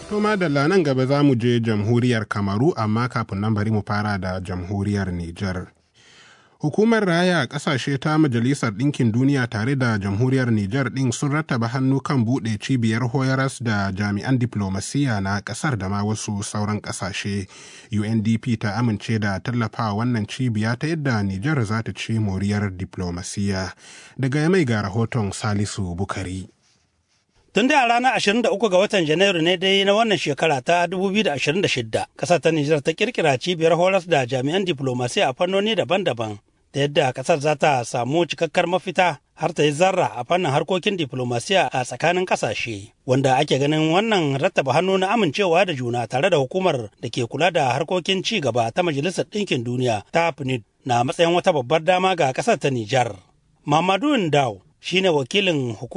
To madalla nan gaba za mu je jamhuriyar Kamaru amma kafin nan bari mu fara da jamhuriyar Nijar. Hukumar raya ƙasashe ta Majalisar Ɗinkin Duniya tare da jamhuriyar Nijar ɗin sun rattaba hannu kan buɗe cibiyar hoyaras da jami'an diplomasiya na ƙasar da ma wasu sauran ƙasashe. UNDP ta amince da tallafawa wannan cibiya ta yadda Nijar za ta ci moriyar diplomasiya. Daga mai ga rahoton Salisu Bukari. Tun da a ranar 23 ga watan Janairu ne dai na wannan shekara ta 2026, ƙasar ta Nijar ta kirkira cibiyar horas da jami'an diplomasiya a fannoni daban-daban, da yadda ƙasar za ta samu cikakkar mafita har ta yi zarra a fannin harkokin diplomasiya a tsakanin ƙasashe, wanda ake ganin wannan rattaba hannu na amincewa da juna tare da hukumar da ke kula da harkokin ci gaba ta Majalisar Ɗinkin Duniya ta PNUD na matsayin wata babbar dama ga ƙasar ta Nijar. Mamadu Ndao shine wakilin hukumar